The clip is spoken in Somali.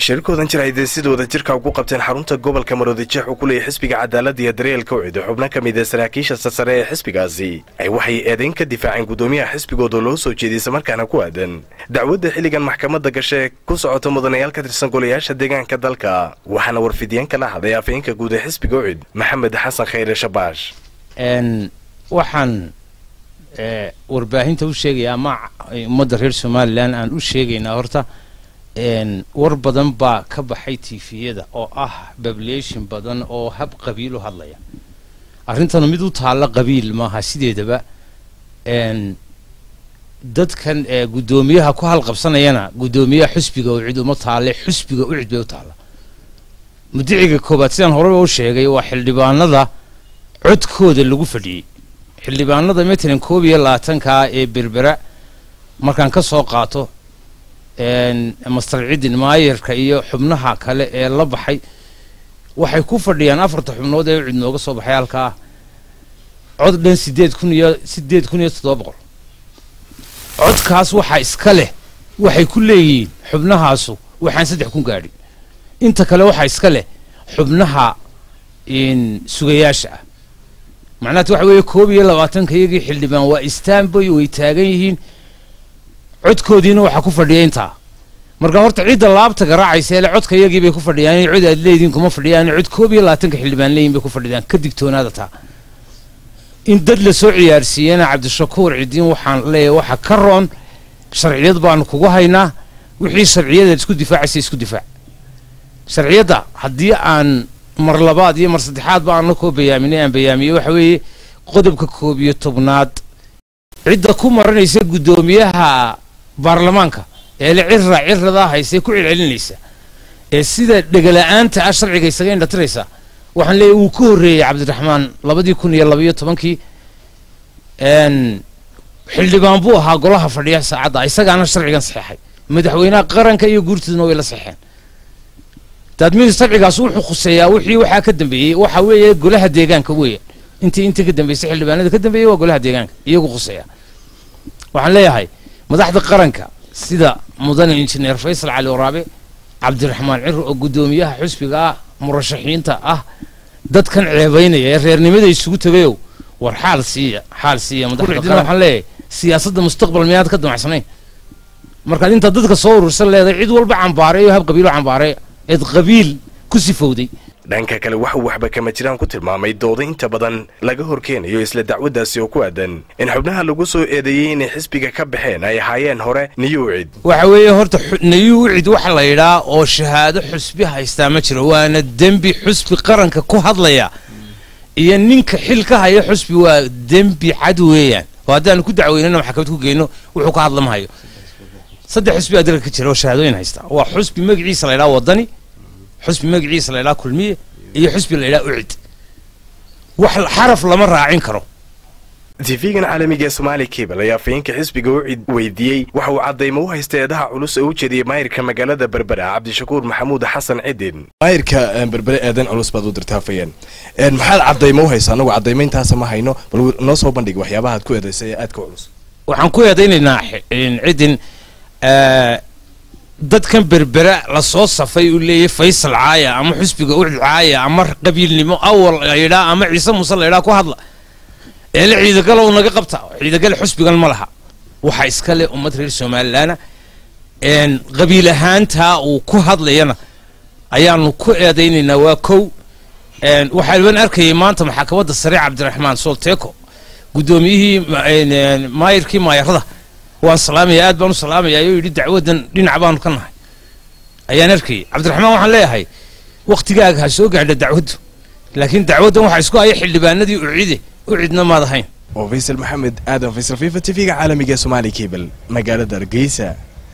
shirkoodan jir ay deesidooda jirka ugu qabteen xarunta gobolka maroodijeex uu ku leeyahy xisbiga cadaalada iyo daryeelka ucid xubno ka mid ee saraakiisha sarsare ee xisbigaasi ay waxay eedayn ka difaaceen guddoomiyaha xisbigooda loo soo jeediyey islamarkaana ku aadan dacwadda xilligan maxkamadda gashe ee ku socota mudanayaal ka tirsan golayaasha deegaanka dalka waxaana warfidiyeen kala hadlay afhayeenka guud ee xisbiga ucid maxamed xasan khayre shabaash waxaan warbaahinta u sheegaya ama ummadda reer somalilan aan u sheegaynaa horta war badan baa ka baxay tifiyada oo ah bablation badan oo hab qabiil u hadlaya arrintanu mid u taalla qabiil maaha sideedaba dadkan guddoomiyaha ku halqabsanayana guddoomiyaha xusbiga ucid uma taalle xusbiga ucid bay u taalla mudiciga koobaad sidaan horeba u sheegay waa xildhibaanada codkooda lagu fadhiyey xildhibaanada matalan koob iyo labaatankaa ee berbera markaan ka soo qaato master cidin maayarka iyo xubnaha kale ee la baxay waxay ku fadhiyaan afarta xubnood ee cid nooga soo baxay halkaa cod dhan sideed kun iyo sideed kun iyo toddoba boqol codkaas waxaa iska leh waxay ku leeyihiin xubnahaasu waxaan saddex kun gaadhin inta kale waxaa iska leh xubnaha sugayaasha ah macnahat waxa weeye koob iyo labaatanka iyagii xildhibaan waa istanboy way taagan yihiin codkoodiina waxaa ku fadhiya intaa marka horta cidda laabta garaacaysa ele codka iyagii bay ku fadhiyaan cod aad leediin kuma fadhiyaan cod koob iyo labaatanka xildhibaan leeyihin bay ku fadhiyaan ka digtoonaada taa in dad la soo ciyaarsiiyana cabdishakuur cidiin waxaan leeyahay waxa ka roon sharciyad baanu kugu haynaa wixii sharciyadaad isku difaacaysa isku difaac sharciyadda haddii aan mar labaad iyo mar saddexaad ba aan la koo bayaaminay aan bayaamiyey waxa weeye qodobka koob iyo tobnaad cidda ku maranaysa guddoomiyaha baarlamaanka ee le cirra ciradaa haysee ku celcelinaysa ee sida dhegala-aanta ah sharciga isaga indhatiraysa waxaan leeyahy wuu ka horreeyey cabdiraxmaan labadii kun iyo labaiyo tobankii xildhibaan buu ahaa golaha fadhiya saacadda isagaana sharcigan saxeexay madaxweynaha qaranka iyo guurtiduna way la saxeexeen daadmid sharcigaas wuxuu khuseeyaa wixii waxaa ka dambeeyey waxa weeye golaha deegaanka weeyaan intii intii ka dambeysay xildhibaanada ka dambeeyey waa golaha deegaanka iyagu khuseeya waxaan leeyahay madaxda qaranka sida mudane injineer faysal cali waraabe cabdiraxmaan ciro oo guddoomiyaha xusbiga ah murashaxiinta ah dadkan ceebaynaya ee reernimada isugu tegayow war xaal siiya xaal siiya madaxda qaran waxaan leeyahay siyaasadda mustaqbal miyaad ka damacsanayn markaad intaad dadka soo urursan leedahay cid walba cambaareeyo hab qabiilo cambaareeya eed qabiil ku sifowday dhanka kale waxuu waxba kama jiraan ku tilmaamay dooda inta badan laga horkeenayo isla dacwaddaasi oo ku aadan in xubnaha lagu soo eedeeyey inay xisbiga ka baxeen ay ahaayeen hore niyu ucid waxa weeye horta niyu ucid waxa la yidhaa oo shahaado xusbi haystaa ma jiro waana dembi xusbi qaranka ku hadlaya iyo ninka xil ka haya xusbi waa dembi cad weeyaan oo haddaanu ku dacweynana maxkamad ku geyno wuxuu ka hadla mahayo saddex xusbi aa dalka ka jira oo shahaadooyin haysta waa xusbi magaciisa la ydhaha wadani xusbi magaciisa la ydhaha kulmiye iyo xusbi la ydhaha ucid wax xaraf lama raacin karo tifigan caalamiga ee somaali kabal ayaa afayeenka xisbiga ucid weydiiyey waxa uu caddaymo u haysta eedaha culus ee u jeediyey maayirka magaalada berbera cabdishakuur maxamuud xasan cidin maayirka berbere eedan culus baad u dirta afayeen maxaad caddaymo u haysa anagu caddaymayntaasa ma hayno bal noo soo bandhig waxyaabaha aad ku eedaysay ee aadka culus waxaan ku eedaynaynaa cidin dadkan berbera lasoo safay uu leeyahy faysal caaya ama xusbiga ucid caaya ama qabiilnimo awal layidhaa ama ciise muuse layidhaa ku hadla eele ciidagalow naga qabta ciidagale xusbigan ma laha waxa iska leh ummad reer somalilaana qabiil ahaantaa uu ku hadlayana ayaanu ku eedaynaynaa waa kow waxaan arkayay maanta maxkamadda sare cabdiraxmaan solteko guddoomiyihii maayirkii maayarada waan salaamaya aad baan u salaamaya ayuu yidhi dacwaddan dhinac baanu ka nahay ayaan arkayay cabdiraxmaan waxaan leeyahay wakhtigaaga ha soo gaadha dacwaddu laakiin dacwaddan waxaa isku haya xildhibaanadii ucide ucidna maad ahayn oo faysal maxamed aadan faysal fifa t v-ga caalamiga ee somaali kabel magaalada hargeysa